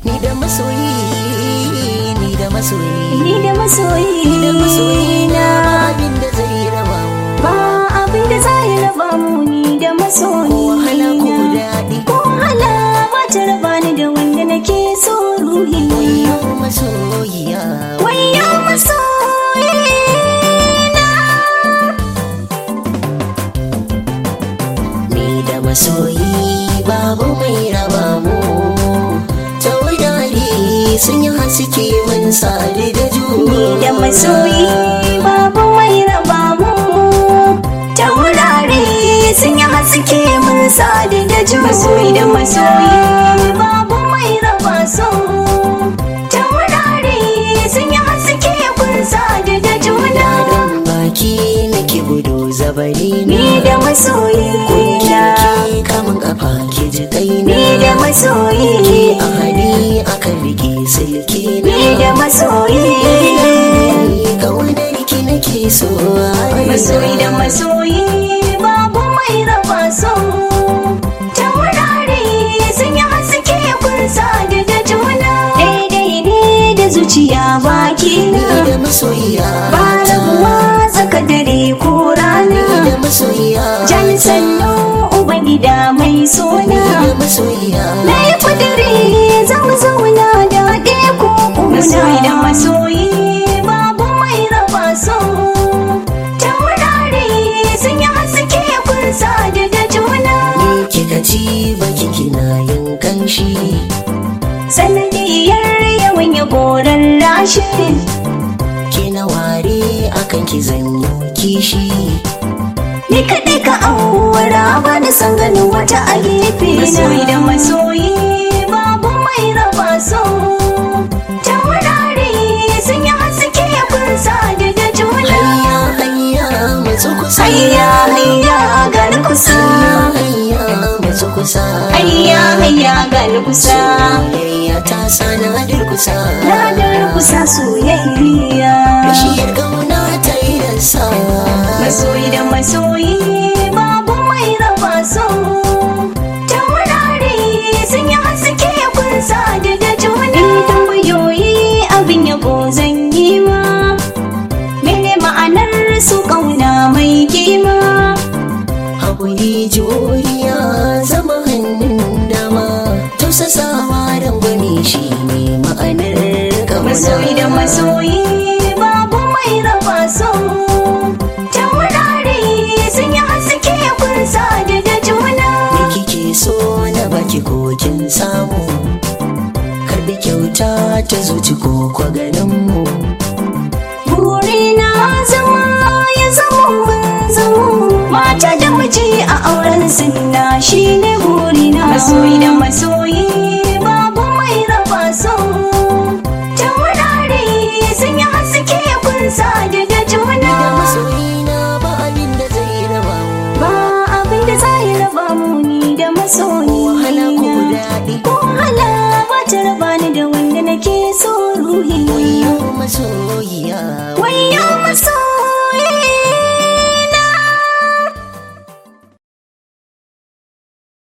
ni da masoyi ni da masoyi ni da masoyi ni da masoyi na na abin da zai raba mu ba abin da za ya raba mu ni da masoyi wahala ko na. daɗi ko wahala ba ta raba ni da wanda nake so ruhi wayo masoyiya wayo masoyi na ni da masoyi babu mai raba mu taurari sun yi haske mun sadu da juna ni da masoyi babu mai raba mu taurari sun yi haske mun sadu da juna masoyi da masoyi babu mai raba su taurari sun yi haske kun sadu da juna dan baki nake gudu zabari na ni da masoyi na ke kamun kafa ke ji kai ni na da masoyi a hali akan rike silki na ni da masoyi kaunar ki nake so masoyi da masoyi babu mai raba so taurari sun yi haske kun sadu da juna daidai ne da zuciya baki ni na da masoyiya ba rabuwa tsaka dare ko ni da rana masoyiya jan sannu ubangida mai ni suna da masoyiya na yi kudiri zan zauna da ɗaya ko masoyi da masoyi babu mai raba so taurari sun yi haske kun sadu da juna ni kika ci baki kina yin kanshi sanadiyar yawan ya goron rashi kina ware akan ki zanyo kishi ni kaɗai ka aura ba da san ganin wata a gefe masoyi da masoyi babu mai raba so taurari sun yi haske kun sadu da juna hayya hayya matsu kusa hayya hayya gani kusa hayya matsu kusa hayya hayya gani kusa soyayya ta sana durkusa ranar kusa soyayya bishiyar kauna ta yi rasa masoyi da masoyi babu mai raba so taurari sun yi haske kun sadu da juna tambayoyi abin yabo zan yi ma mene ma'anar su kauna mai kima haƙuri juriya zama hannun dama tausasawa rangwani shi ne ma'anar masoyi da kauna masoyi babu mai raba so taurari sun yi haske kun sadu da juna me kike so na baki kokin samu karbi kyauta ta zuci ko kwa ganinmu burina zama ya zama mun zama mata da miji a auren sinna shine burina masoyi da masoyi babu mai raba so taurari sun yi haske kun sadu da juna da masoyina ba abin da zai raba mu ba abin da za ya raba mu ni da masoyi wahala ko daɗi ko wahala ba ta raba ni da wanda nake so ruhi wayo masoyiya wayo masoyi